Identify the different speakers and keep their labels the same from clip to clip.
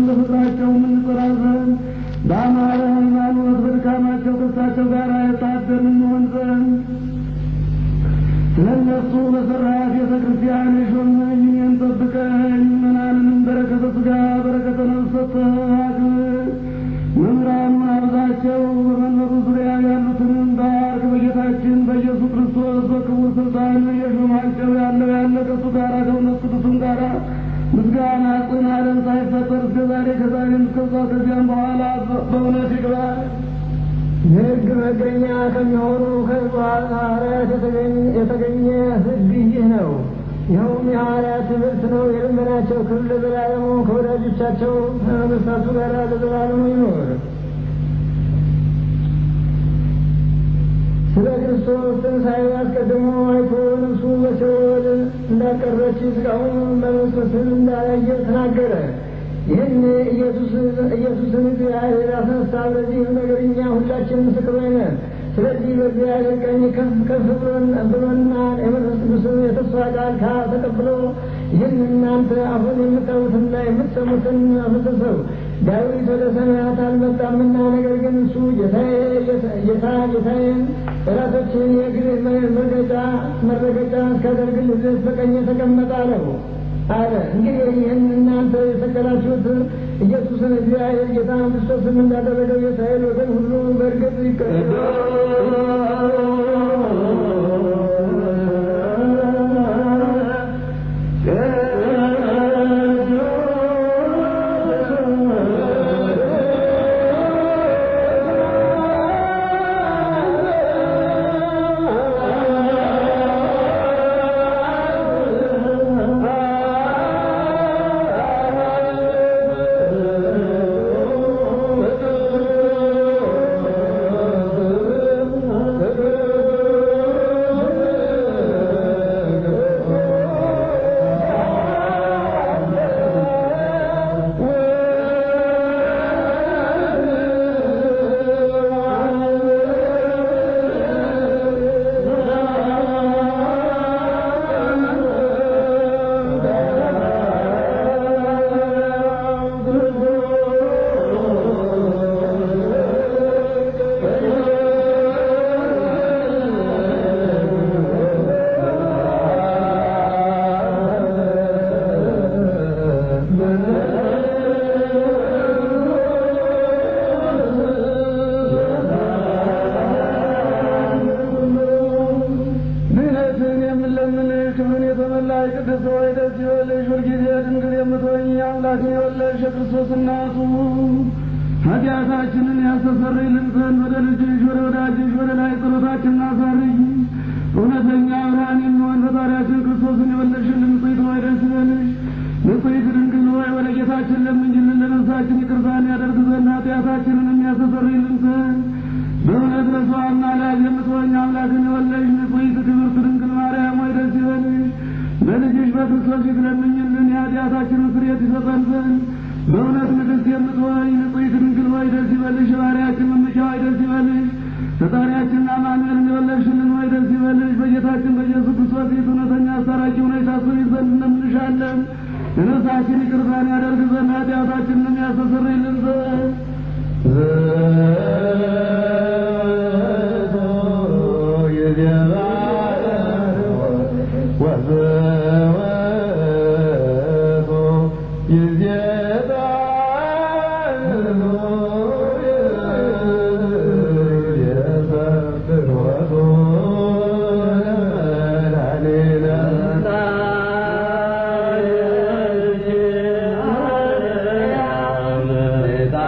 Speaker 1: በፍቅራቸው የምንጸራ ዘንድ በአማረ ሃይማኖት በድካማቸው ከሳቸው ጋር የታደር እንሆን ዘንድ ስለ እነሱ በሰራት ቤተ ክርስቲያን የሾመኝ እኔን ጠብቀኝ። ምናንንም በረከተ ሥጋ በረከተ ነፍስ ሰጥተህ አክብር። መምህራኑን አብዛቸው፣ በመንበሩ ዙሪያ ያሉትንም ባርክ። በጌታችን በኢየሱስ ክርስቶስ በክቡር ስልጣን የሾማቸው ያለው ያለ ከእሱ ጋር ከእውነት ቅዱስም ጋር ምስጋና ጽን ዓለም ሳይፈጠር እስከ ዛሬ ከዛሬም እስከዛ ከዚያም በኋላ በእውነት ይግባል።
Speaker 2: የሕግ መገኛ ከሚሆኑ ከሐዋርያት የተገኘ ሕግ ይህ ነው። ይኸውም የሐዋርያት ትምህርት ነው። የልመናቸው ክብር ለዘላለሙ ከወዳጆቻቸው ከነገሥታቱ ጋር ለዘላለሙ ይኖር። ስለ ክርስቶስ ትንሣኤ አስቀድሞ አይቶ ነፍሱ በሲኦል እንዳልቀረች ሥጋውን በመስቀል እንዳላየ ተናገረ። ይህን ኢየሱስን እግዚአብሔር አስነሳ። በዚህም ነገር እኛ ሁላችን ምስክሮች ነን። ስለዚህ በእግዚአብሔር ቀኝ ከፍ ከፍ ብሎና የመንፈስ ቅዱስን የተስፋ ቃል ተቀብሎ ይህን እናንተ አሁን የምታዩትና የምትሰሙትን አፈሰሰው። ዳዊት ወደ ሰማያት አልመጣምና፣ ነገር ግን እሱ ጌታዬ ጌታ ጌታዬን ጠላቶችን የእግርህ መረገጫ መረገጫ እስካደርግልህ ድረስ በቀኝ ተቀመጠ አለው አለ። እንግዲህ ይህን እናንተ የሰቀላችሁት ኢየሱስን እግዚአብሔር ጌታ ክርስቶስን እንዳደረገው የእስራኤል ወገን ሁሉ በእርግጥ
Speaker 1: ድህነትን የምንለምንህ ክብርን የተመላሽ ቅድስት ሆይ ደስ ይበልሽ። ሁልጊዜ ድንግል የምትሆኝ አምላክን የወለድሽ የክርስቶስ እናቱ ኃጢአታችንን ያስተሰርይልን ዘንድ ወደ ልጅሽ ወደ ወዳጅሽ ወደ ላይ ጸሎታችንን አሳርጊ። እውነተኛ ብርሃን የሚሆን ፈጣሪያችን ክርስቶስን የወለድሽልን ንጽሕት ሆይ ደስ ይበልሽ። ንጽሕት ድንግል ሆይ ወደ ጌታችን ለምኝልን ለነፍሳችን ይቅርታን ያደርግ ዘንድ ኃጢአታችንን የሚያስተሰርይልን ዘንድ በእውነት ለሰዋና ላጅ የምትሆኝ አምላክን የወለድሽ ንጽሕት ክብርት ድንግል ማርያም ሆይ ደስ ይበልሽ። በልጅሽ በክርስቶስ ፊት ለምኝልን የኃጢአታችንን ስርየት ይሰጠን ዘንድ በእውነት ንግሥት የምትሆኝ ንጽሕት ድንግል ሆይ ደስ ይበልሽ። የባሕርያችን መመኪያ ሆይ ደስ ይበልሽ። ፈጣሪያችንና አማኑኤልን የወለድሽልን ሆይ ደስ ይበልሽ። በጌታችን በኢየሱስ ክርስቶስ ፊት እውነተኛ አስታራቂ ሆነሽ ታስቢ ዘንድ እንለምንሻለን። የነፍሳችን ይቅርታን ያደርግ ዘንድ ኃጢአታችንንም ያስተሰርይልን ዘንድ
Speaker 2: Yeah.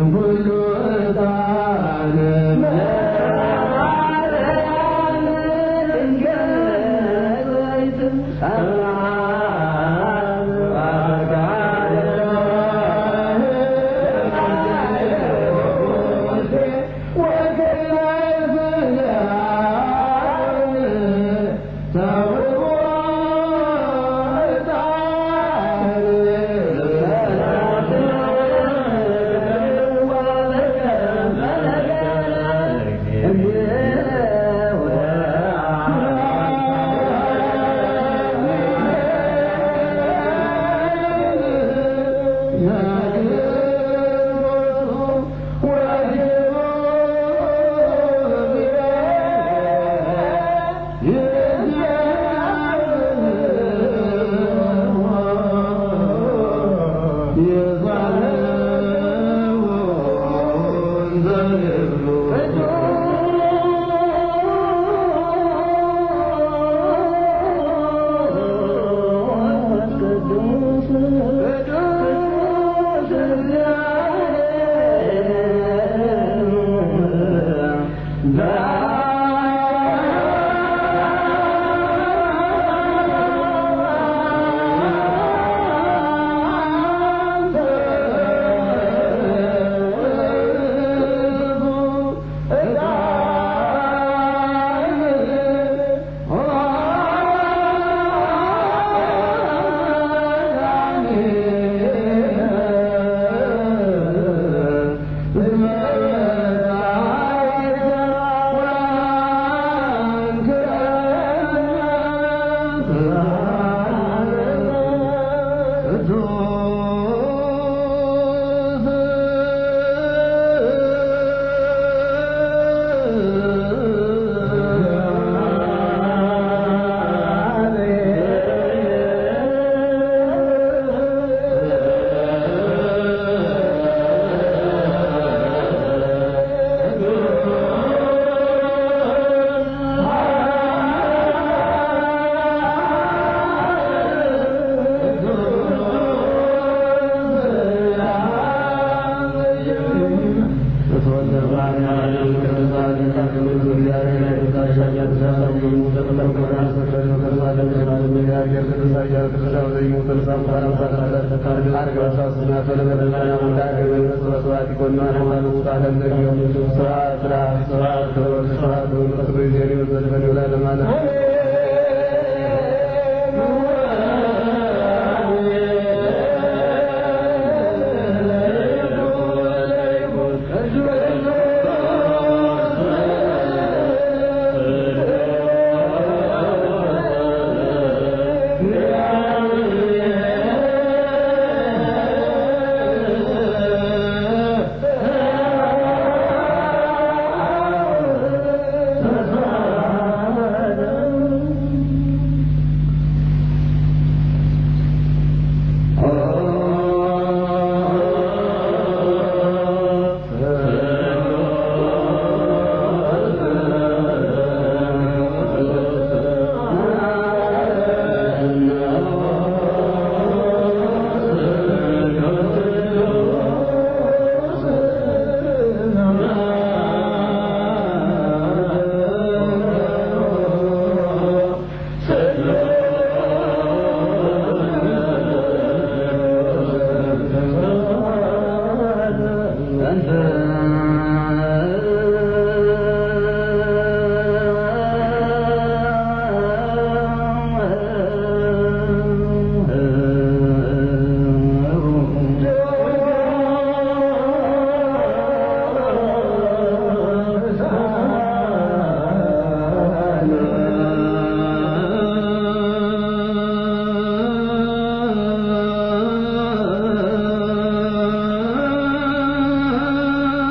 Speaker 1: አ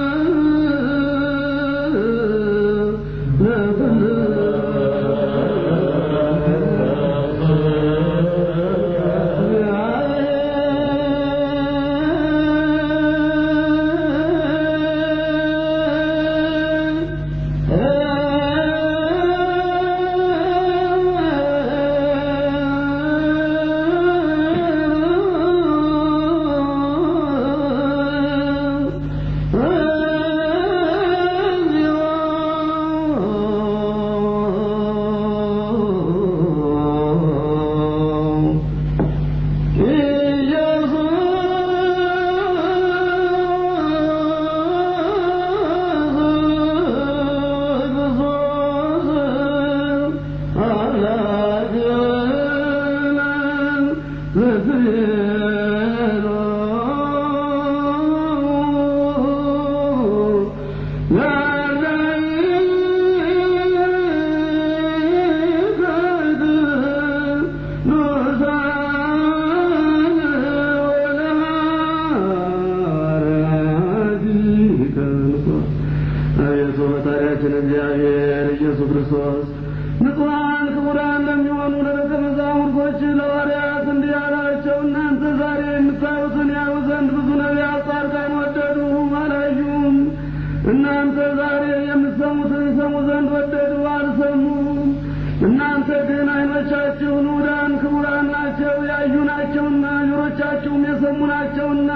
Speaker 1: አምላካችን እግዚአብሔር ኢየሱስ ክርስቶስ ንጹሐን ክቡራን ለሚሆኑ ለደቀ መዛሙርቶች ለሐዋርያት እንዲህ አላቸው፣ እናንተ ዛሬ የምታዩትን ያዩ ዘንድ ብዙ ነቢያት፣ ጻድቃን ወደዱ፣ አላዩም። እናንተ ዛሬ የምትሰሙትን ይሰሙ ዘንድ ወደዱ፣ አልሰሙም። እናንተ ግን ዓይኖቻችሁ ንዑዳን ክቡራን ናቸው፣ ያዩ ናቸውና፣ ጆሮቻችሁም የሰሙ ናቸውና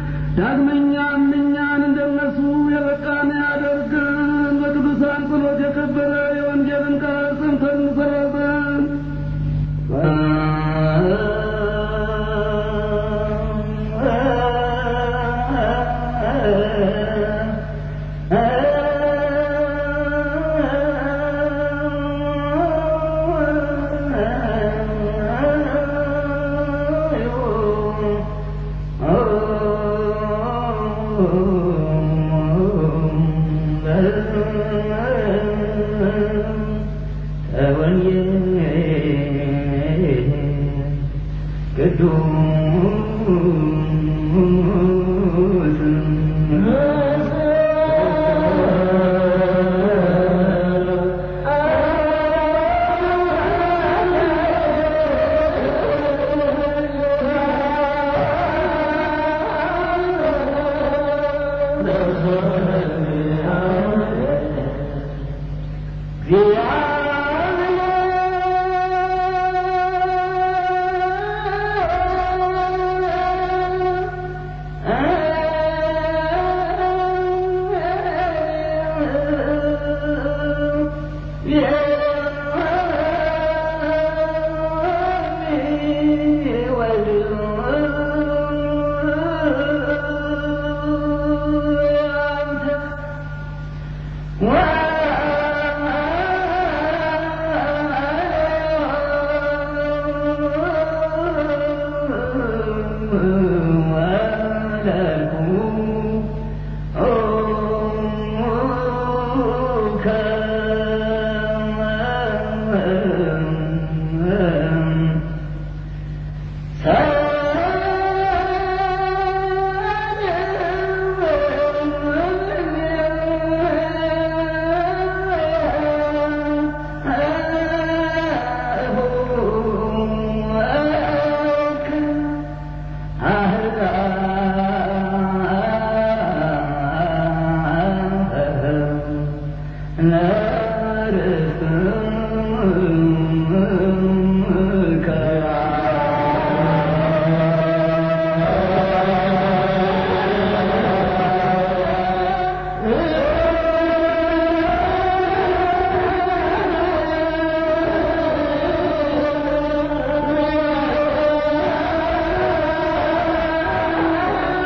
Speaker 1: ዳግመኛም እኛን እንደነሱ የበቃን ያደርገን። በቅዱሳን ጸሎት የከበረ የወንጌልን ቃል ሰምተን እንሰራለን።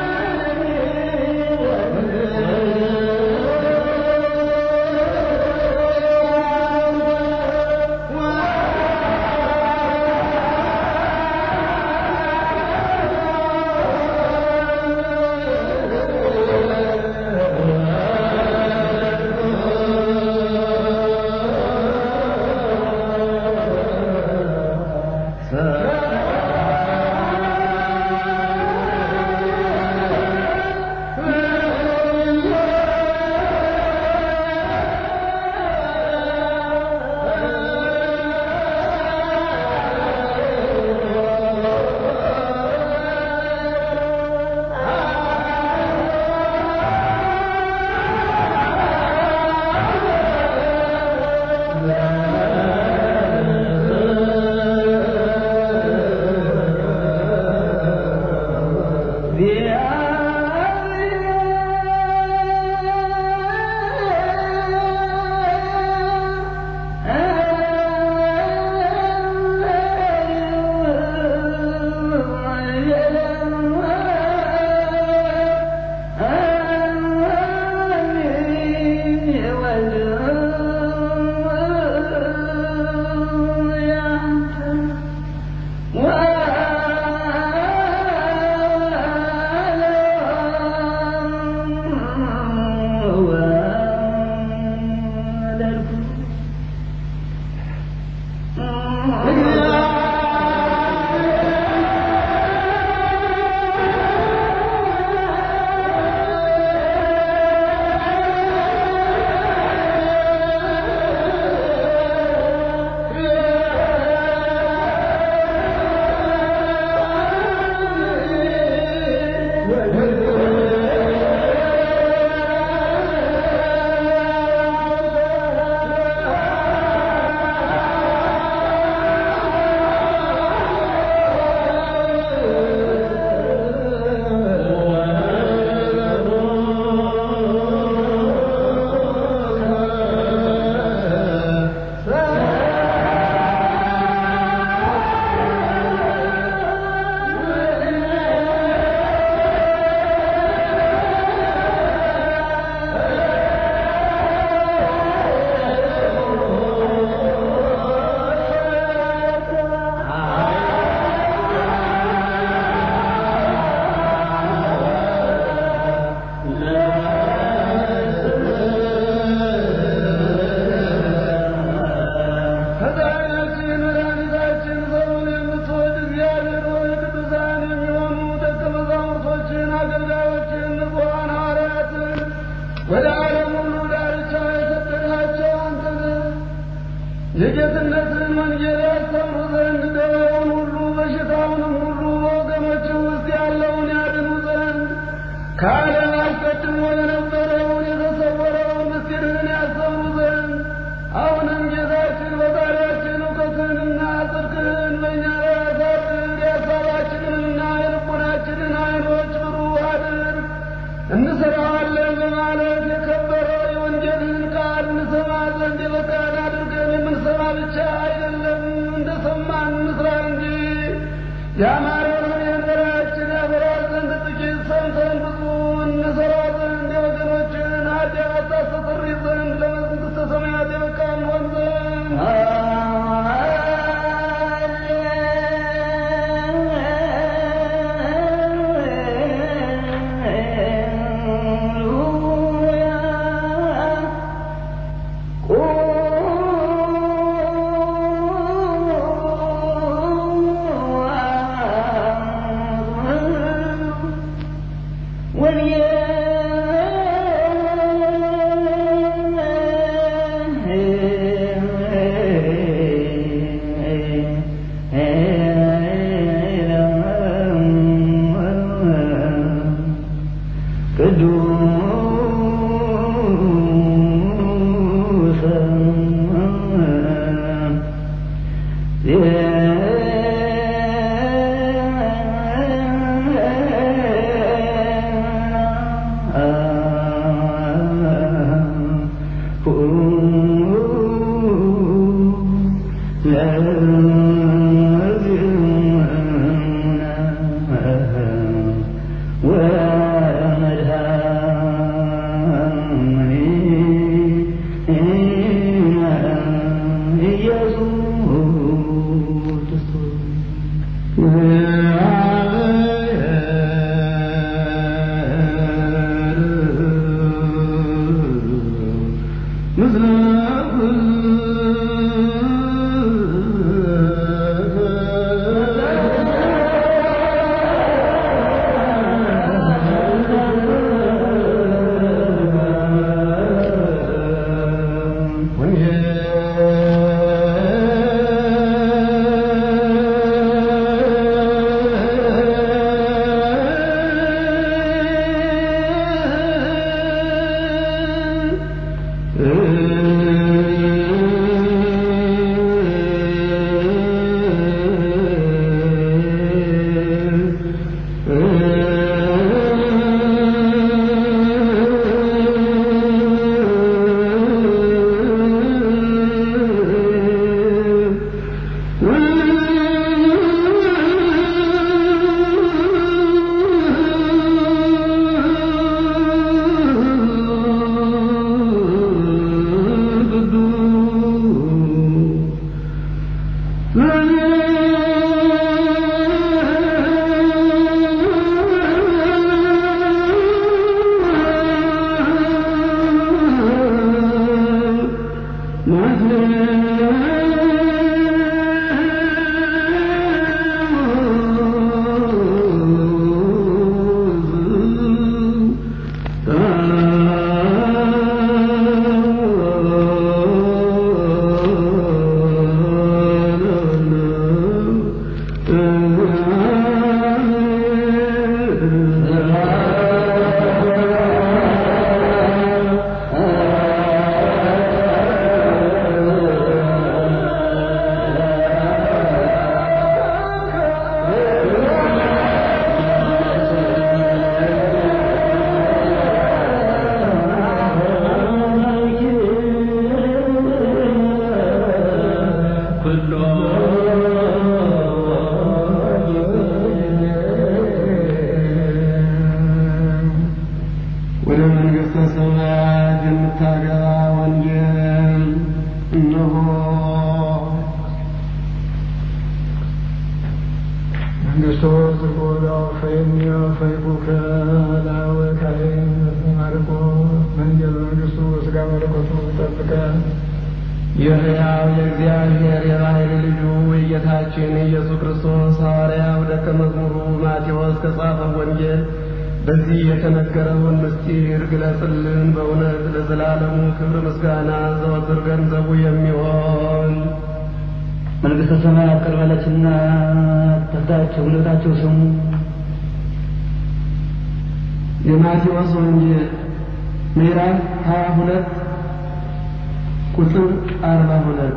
Speaker 2: እ
Speaker 1: ወደ ዓለም ሁሉ ዳርቻ የሰደዳቸው አንተ ነህ። የጌትነትን ወንጌል ያስተምሩ ዘንድ ደዌውን ሁሉ በሽታውንም ሁሉ በወገኖች ውስጥ ያለውን ያድኑ ዘንድ ከዓለም አስቀድሞ የነበረውን የተሰወረውን ምስጢርህን ያስተምሩ ዘንድ አሁንም ጌታችን በባሪያችን እውቀትህንና ጽድቅህን በእኛ ላይ አሳድር። የሀሳባችንንና የልቦናችንን ዓይኖች ብሩህ አድርግ። እንሰራዋለን በማለት የከበረ የወንጌልህን ቃል እንሰማ ዘንድ የበቃን አድርገን የምንሰማ ብቻ አይደለም፣ እንደሰማን እንስራ እንጂ ያማረውን የንበራችን ያበራ ዘንድ ጥቂት ሰምተን ብዙ እንሰራ ዘንድ የወገኖችን ኃጢአት ታስተሰሪ ዘንድ ለመንግሥተ ሰማያት የበቃን ሆን ዘንድ ወደ መንግሥተ ሰማያት የምታገባ ወንጌል እነሆ።
Speaker 2: መንግስቶ ዝጎዳ ፈይኒ ፈይቡከ ላወ ካይን ማርቆ መንገድ መንግስቱ ስጋ መለኮቱ ጠብቀ
Speaker 1: የሕያው የእግዚአብሔር የባሕርይ ልጁ የጌታችን ኢየሱስ ክርስቶስ ሐዋርያው ደቀ መዝሙሩ ማቴዎስ ከጻፈው ወንጌል በዚህ የተነገረውን ምስጢር ግለጽልን። በእውነት ለዘላለሙ ክብር ምስጋና ዘወትር ገንዘቡ የሚሆን
Speaker 3: መንግሥተ ሰማያት ቀርባለችና ተፍታችሁ ሁለታችሁ ስሙ።
Speaker 1: የማቴዎስ ወንጌል ምዕራፍ ሀያ ሁለት ቁጥር አርባ ሁለት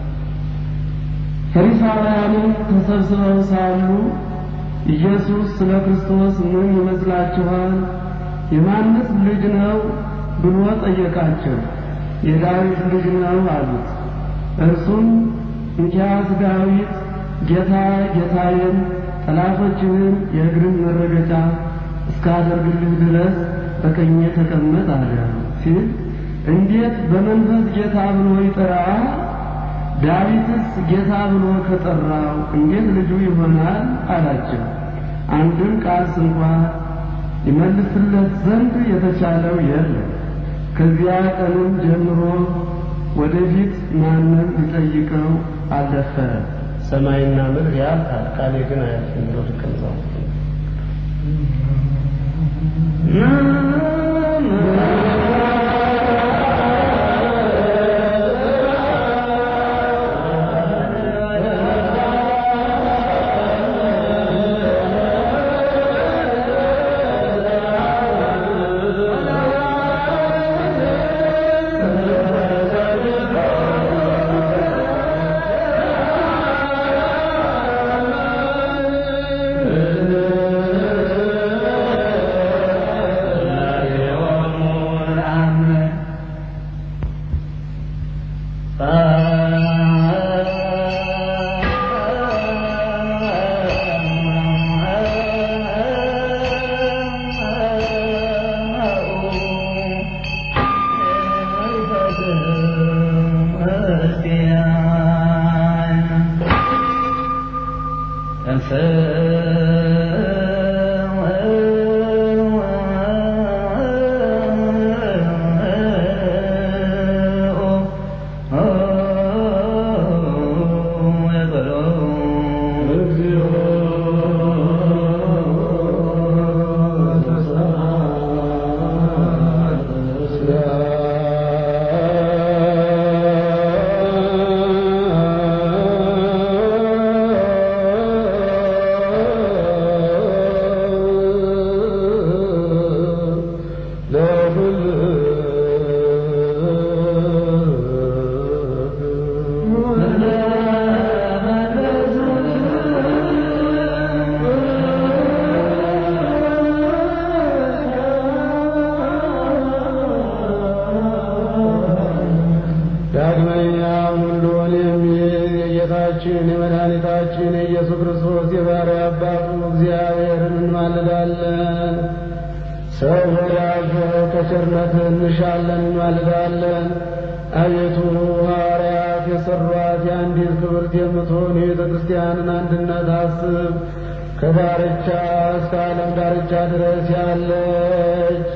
Speaker 1: ፈሪሳውያንም ተሰብስበው ሳሉ ኢየሱስ ስለ ክርስቶስ ምን ይመስላችኋል? የማንስ ልጅ ነው ብሎ ጠየቃቸው። የዳዊት ልጅ ነው አሉት። እርሱም እንኪያስ ዳዊት ጌታ ጌታዬን ጠላቶችህን የእግርህ መረገጫ እስካደርግልህ ድረስ በቀኜ ተቀመጥ አለ ሲል እንዴት በመንፈስ ጌታ ብሎ ይጠራዋል? ዳዊትስ ጌታ ብሎ ከጠራው እንዴት ልጁ ይሆናል አላቸው። አንድም ቃል ስንኳ ይመልስለት ዘንድ የተቻለው የለም። ከዚያ ቀንም ጀምሮ ወደፊት ማንም ሊጠይቀው አልደፈረም። ሰማይና ምድር ያልፋል፣ ቃሌ ግን አያልፍም ብሎ ደቀ መዛሙርቱ
Speaker 4: ዳግመኛ ሁሉን የሚይዝ የጌታችን የመድኃኒታችን የኢየሱስ ክርስቶስ የባሕርይ አባቱ እግዚአብሔርን እንማልዳለን። ሰው ወዳጆ ከቸርነት እንሻለን እንማልዳለን። አቤቱ ሐዋርያት የሠሯት የአንዲት ክብርት የምትሆን የቤተ ክርስቲያንን አንድነት አስብ። ከዳርቻ እስከ ዓለም ዳርቻ ድረስ ያለች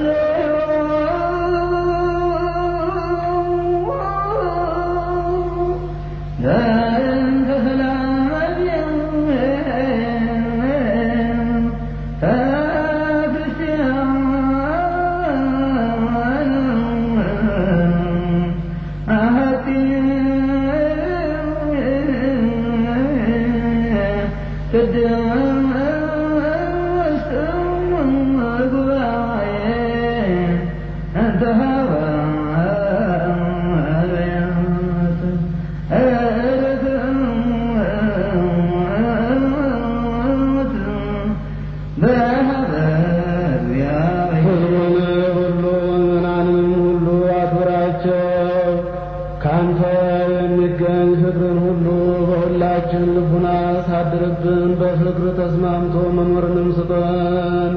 Speaker 4: ሕዝቡን ሁሉ ምናንም ሁሉ አክብራቸው። ካንተ የሚገኝ ፍቅርን ሁሉ በሁላችን ልቡና ሳድርብን፣ በፍቅር ተስማምቶ መኖርንም ስጠን።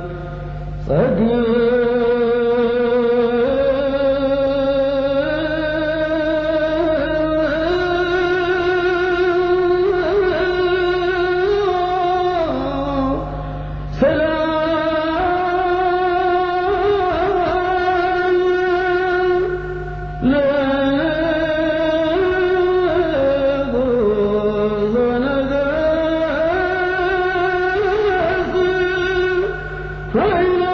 Speaker 4: ሰላም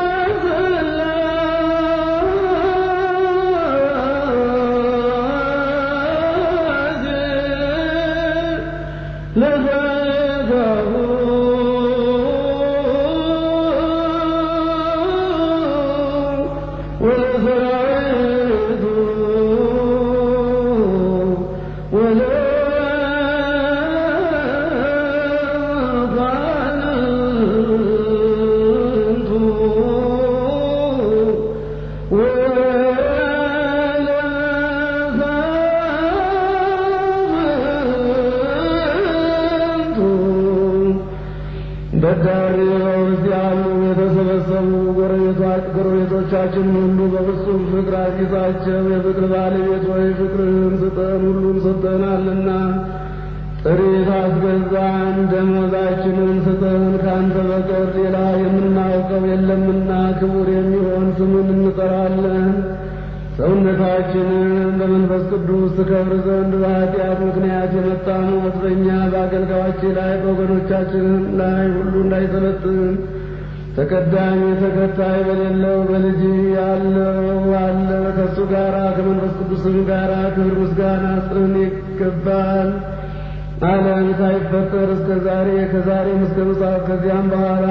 Speaker 4: ፍቅር አጊዛቸው። የፍቅር ባለቤት ሆይ ፍቅርህን ስጠን፣ ሁሉን ሰጠናልና። ጥሪት አስገዛን፣ ደመወዛችንን ስጠን። ከአንተ በቀር ሌላ የምናውቀው የለምና ክቡር የሚሆን ስምን እንጠራለን። ሰውነታችንን በመንፈስ ቅዱስ ትከብር ዘንድ በኃጢአት ምክንያት የመጣ ሞት በእኛ በአገልጋዮች ላይ በወገኖቻችን ላይ ሁሉ እንዳይሰለጥን ተቀዳሚ ተከታይ በሌለው በልጅ ያለው አለ ከእሱ ጋር ከመንፈስ ቅዱስም ጋር ክብር ምስጋና ጽን ይገባል። ዓለም ሳይፈጠር እስከ ዛሬ ከዛሬም እስከ ምጽአት ከዚያም በኋላ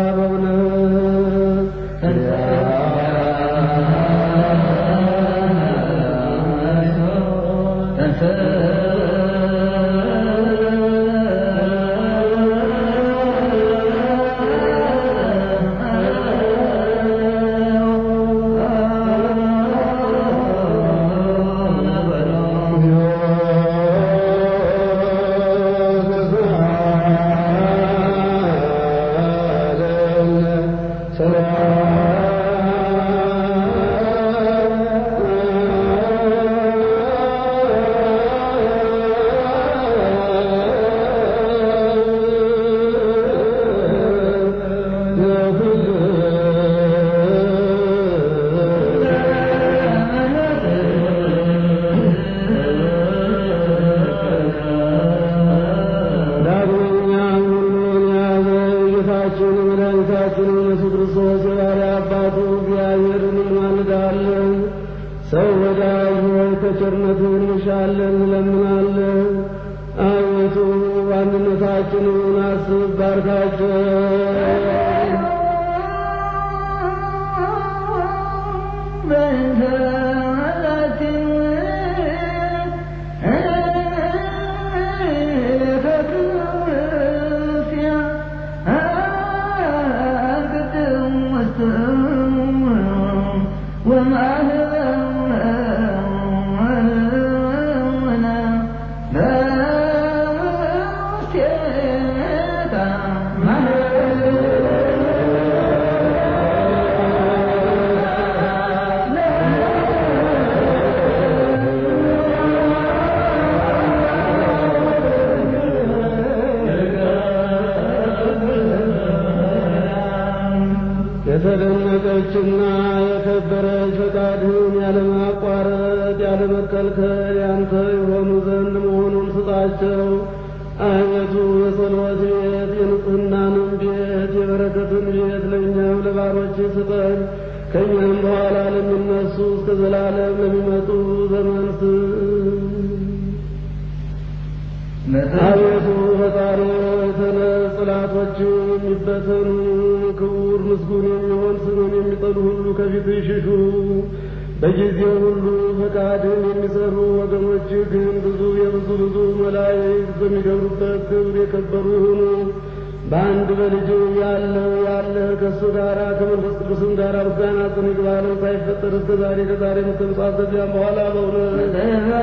Speaker 4: በእውነት ዳግመኛም ሁሉን ያዘ ጌታችን መድኃኒታችን ኢየሱስ ክርስቶስ የባሕርይ አባቱ እግዚአብሔርን እንማልዳለን። ሰው ወዳጅ ሆይ ከቸርነትህ እንሻለን እንለምናለን። አቤቱ አንድነታችንን አስብ፣ ባርካቸው። የተደነቀችና የከበረች ፈቃድህን ያለማቋረጥ ያለመከልከል ያንተ የሆኑ ዘንድ መሆኑን ስጣቸው። አቤቱ የጸሎት ቤት የንጽህናንም ቤት የበረከትን ቤት ለእኛም ለባሮች ስጠን። ከእኛም በኋላ ለሚነሱ እስከ ዘላለም ለሚመጡ ዘመን አቤቱ ፈጣሪ ተነስ፣ ጠላቶች የሚበተኑ ክቡር ምስጉን የሚሆን ስምን የሚጠሉ ሁሉ ከፊት ይሽሹ። በጊዜ ሁሉ ፈቃድን የሚሰሩ ወገኖች ግን ብዙ የብዙ ብዙ መላእክት በሚገብሩበት ክብር የከበሩ ይሁኑ። በአንድ በልጅ ያለ ያለ ከእሱ ጋራ ከመንፈስ ቅዱስም ጋር ምስጋና ጽን ይግባልን ሳይፈጠር እስከ ዛሬ ከዛሬ ምትምጻት ከዚያም በኋላ በእውነት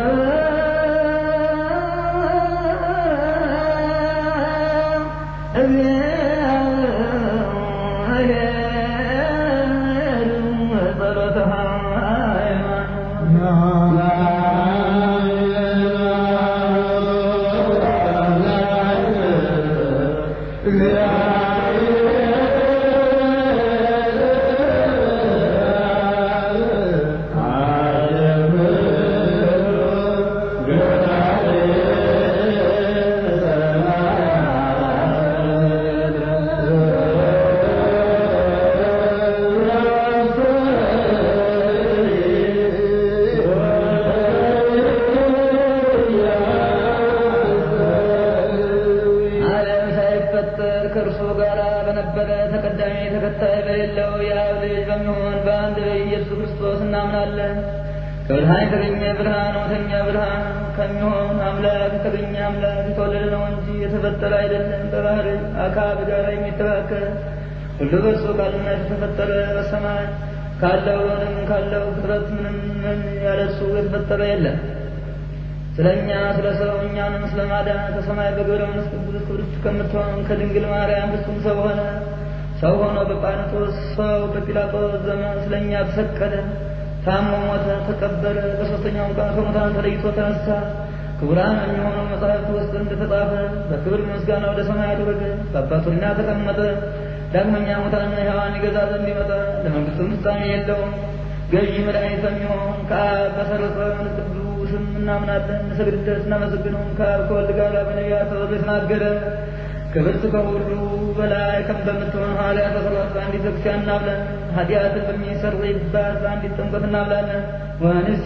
Speaker 3: ዓለም ሳይፈጠር ከእርሱ ጋር በነበረ ተቀዳሚ ተከታይ በሌለው የአብ ልጅ በሚሆን በአንድ በኢየሱስ ክርስቶስ እናምናለን። ከብርሃን የተገኘ ብርሃን እውነተኛ ብርሃን ከሚሆን አምላክ የተገኘ አምላክ የተወለደ ነው እንጂ የተፈጠረ አይደለም። በባህር አካል ጋር የሚተካከል ሁሉ በእርሱ ቃልነት የተፈጠረ በሰማይ ካለው ምንም ካለው ፍጥረት ምንም ምን ያለ እሱ የተፈጠረ የለም። ስለ እኛ ስለ ሰው እኛንም ስለ ማዳን ከሰማይ በግብረ መንፈስ ቅዱስ ክብርት ከምትሆን ከድንግል ማርያም ፍጹም ሰው ሆነ። ሰው ሆኖ በጳንጦስ ሰው በጲላጦስ ዘመን ስለ እኛ ተሰቀለ። ታሞ ሞተ፣ ተቀበረ። በሦስተኛውም ቀን ከሙታን ተለይቶ ተነሳ። ክቡራን የሚሆኑ መጽሐፍት ውስጥ እንደተጻፈ በክብር ምስጋና ወደ ሰማያት ወረደ፣ በአባቱና ተቀመጠ። ዳግመኛ ሙታንና ሕያዋን ይገዛ ዘንድ ይመጣ፣ ለመንግሥቱም ፍጻሜ የለውም። ገዢ መድኃኒት በሚሆን ከአብ በሰረጸ መንፈስ ቅዱስም እናምናለን፣ እንሰግድለት፣ እናመሰግነውም ከአብ ከወልድ ጋር በነቢያት ተወልዶ የተናገረ ክብርት ከሁሉ በላይ ከም በምትሆን ኃጢአት በሰራት በአንዲት ቤተክርስቲያን እናምናለን። ኃጢአትን በሚሰርይባት በአንዲት ጥምቀት እናምናለን። ወንሴ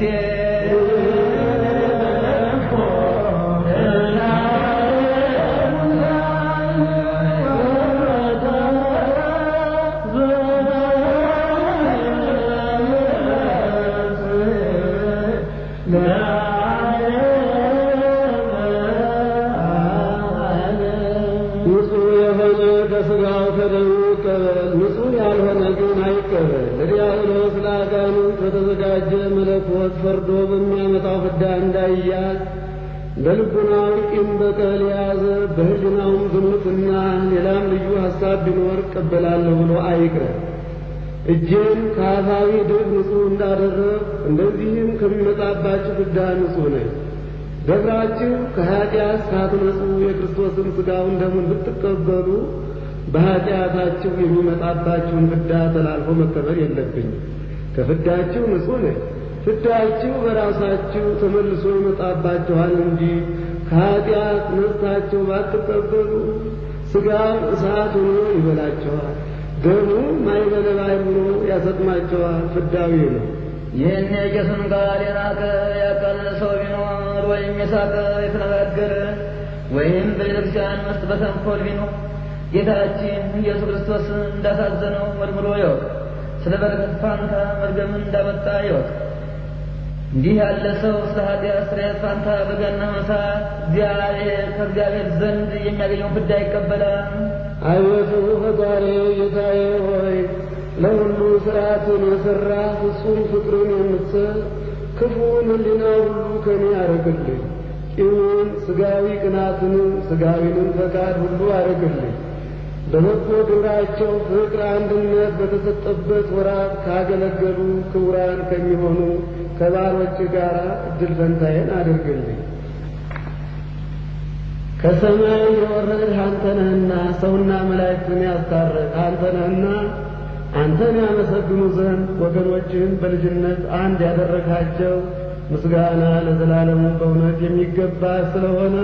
Speaker 4: ንጹሕ የሆነ ከሥጋው ከደሙ ይቀበል፣ ንጹሕ ያልሆነ ግን አይቀበል። ለዲያብሎስ ለአጋንንት በተዘጋጀ መለኮት ፈርዶ በሚያመጣው ፍዳ እንዳይያዝ በልቡናው ቂም በቀል የያዘ በሕሊናውም ዝሙትና ሌላም ልዩ ሐሳብ ቢኖር እቀበላለሁ ብሎ አይቅረብ። እጄን ከአፋዊ ድብ ንጹሕ እንዳደረግ እንደዚህም ከሚመጣባችሁ ፍዳ ንጹሕ ነኝ። ደብራችሁ ከኀጢአት ሳትነጹ የክርስቶስን ሥጋውን ደሙን ብትቀበሉ በኀጢአታችሁ የሚመጣባችሁን ፍዳ ተላልፎ መቀበል የለብኝም። ከፍዳችሁ ንጹሕ ነኝ። ፍዳችሁ በራሳችሁ ተመልሶ ይመጣባችኋል እንጂ ከኀጢአት ነጽታችሁ ባትቀበሉ ሥጋው እሳት ሆኖ ይበላችኋል፣ ደሙ ማይበለባይ ሆኖ ያሰጥማችኋል። ፍዳዊ ነው።
Speaker 3: ይህን የቄሱን ቃል የናቀ ያቃለለ ሰው ቢኖር ወይም የሳቀ የተነጋገረ ወይም በቤተክርስቲያን ውስጥ በተንኮል ቢኖር ጌታችን ኢየሱስ ክርስቶስ እንዳሳዘነው መርምሮ ይወቅ። ስለ በረከት ፋንታ መርገምን እንዳመጣ ይወቅ። እንዲህ ያለ ሰው ስለ ኃጢአት ስርየት ፋንታ በገሃነመ እሳት እግዚአብሔር ከእግዚአብሔር ዘንድ የሚያገኘውን ፍዳ ይቀበላል።
Speaker 4: አቤቱ ፈጣሪ ጌታዬ ሆይ ለሁሉ ሥርዓትን የሠራ ፍጹም ፍቅርን የምትሰጥ ክፉን ሕሊና ሁሉ ከኔ አረግልኝ። ቂምን፣ ሥጋዊ ቅናትንም፣ ሥጋዊንም ፈቃድ ሁሉ አረግልኝ። በበጎ ግብራቸው ፍቅር፣ አንድነት በተሰጠበት ወራት ካገለገሉ ክቡራን ከሚሆኑ ከባሮች ጋር እድል ፈንታዬን አድርግልኝ። ከሰማይ የወረድህ አንተ ነህና ሰውና መላእክትን ያስታረቅ አንተ ነህና አንተን ያመሰግኑ ዘንድ ወገኖችህን በልጅነት አንድ ያደረግሃቸው ምስጋና ለዘላለሙ በእውነት የሚገባ ስለሆነ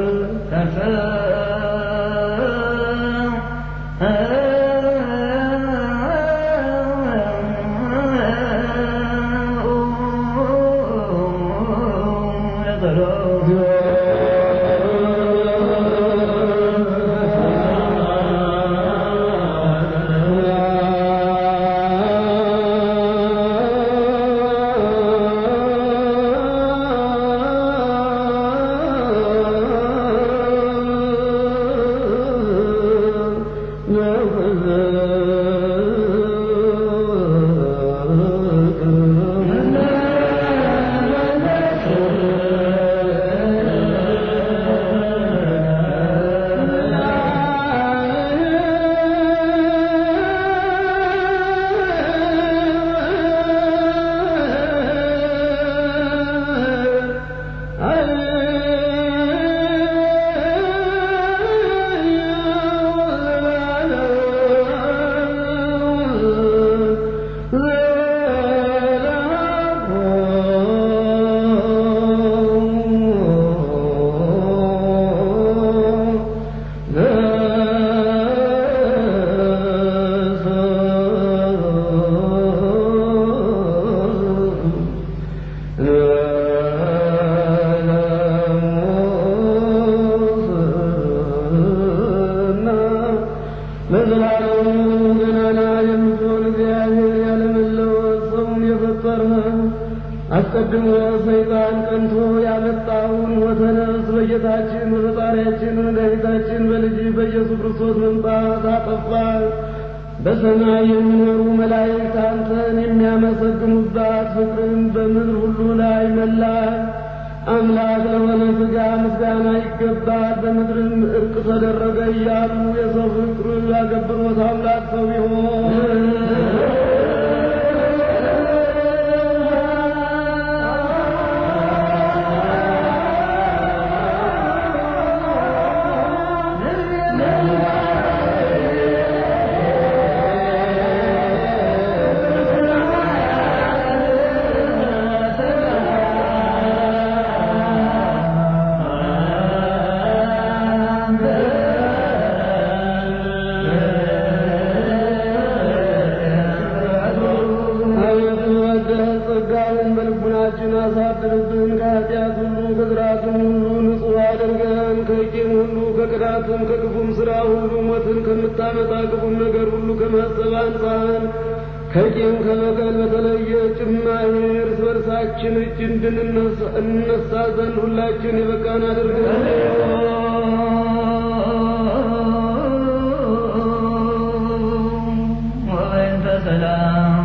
Speaker 4: ለዘላለሙ ገናና የምትሆን እግዚአብሔር ያለመለወጥ ሰውን የፈጠርህ አስቀድሞ ሰይጣን ቀንቶ ያመጣውን ሞተ ነፍስ በጌታችን በፈጣሪያችን በመድኃኒታችን በልጅ በኢየሱስ ክርስቶስ መምጣት አጠፋ። በሰማይ የሚኖሩ መላእክት አንተን የሚያመሰግኑባት ፍቅርን በምድር ሁሉ ላይ መላ። አምላክ ለሆነ ሥጋ ምስጋና ይገባል፣ በምድርም እርቅ ተደረገ እያሉ የሰው ፍቅር ያገብሮት አምላክ ሰው ቢሆን
Speaker 1: አሳድርብን። ከኃጢአት ሁሉ ከዝራትም ሁሉ ንጹሕ አድርገን። ከቂም ሁሉ ከቅናትም ከክፉም ሥራ ሁሉ ሞትን ከምታመጣ ክፉም ነገር ሁሉ ከማሰብ አንጻን። ከቂም ከበቀል በተለየ ጭማሪ እርስ በርሳችን እጅ እንድንነሳ ዘንድ ሁላችን የበቃን አድርገን።
Speaker 3: ወበእንተ ሰላም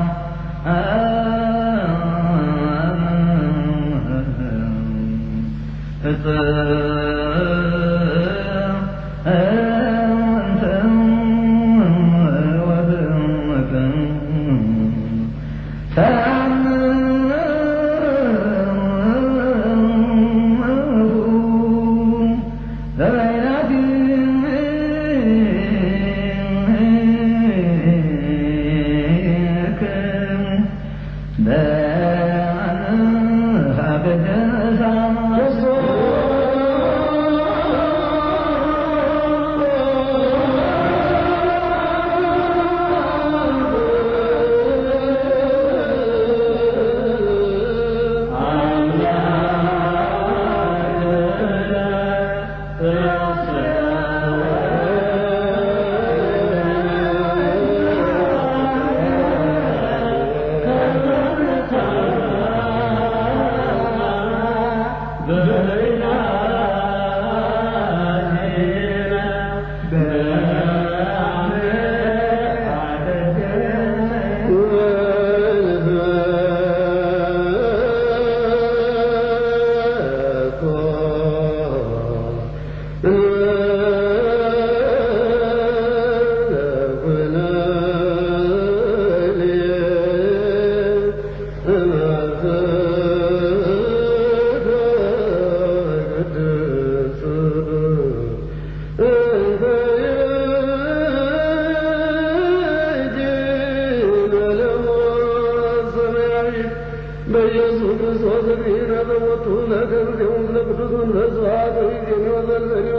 Speaker 1: በኢየሱስ ክርስቶስ እግዚእነ በሞቱ ለክብር ለቅዱስ መንፈስ ዋህዶ የሚወዘልዘኒ